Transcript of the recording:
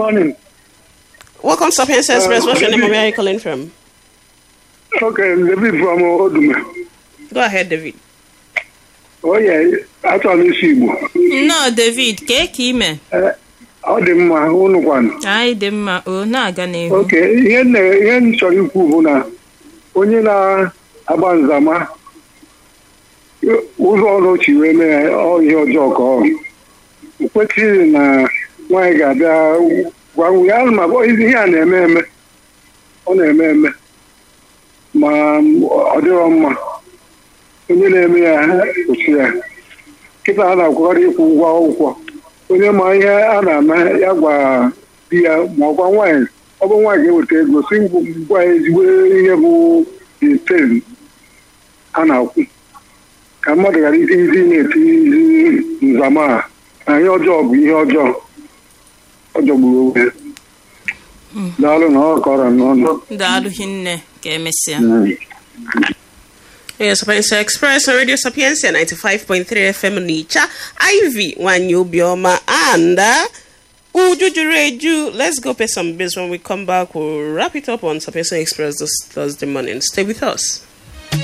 morning. Welcome to Sapiens Express. What's your name and where are you calling from? Okay, David from Odume. Go ahead, David. Oh yeah, achọrọ m isi Igbo. nnọọ david kee ka ime Eh, Ọ dị mma, unu kwanụ. anyị dị mma o na-aga n'ihu Oke, ihe m na- ihe m chọrọ ikwu bụ na onye na-agba nzama ụzọ ọrụ ochi wee mee ya, ọ ihe ọjọọ ka ọ o kwesịghị na nwaanyị ga-abịa gwa nwunye ya ma ihe a na-eme eme ọ na-eme eme ma ọ dịrọ mma onye na-eme ya kwụsị ya kịta a na-akwụkarị ịkwụ ụgwọ akwụkwọ onye ma ihe a na-eme ya gwa di ya ma ọ gwa nwaanyị ọ bụ nwaanyị ga-eweta ego si gwa ya ezigbo ihe bụ iten a na-akwụ ka mmadụ ghara iti izi na-eti nzama a na ihe ọjọọ bụ ihe ọjọọ ọ jọgburu onwe ya daalụ na ọ kọrọ n'ọnụ daalụ hinne ka emesịa Yes, Sapiens Express on Radio Sapiensia 95.3 FM Nicha, Ivy, Wanyobioma, and uh, Ujujureju. Let's go pay some bills. When we come back, we'll wrap it up on Sapiens Express this Thursday morning. Stay with us.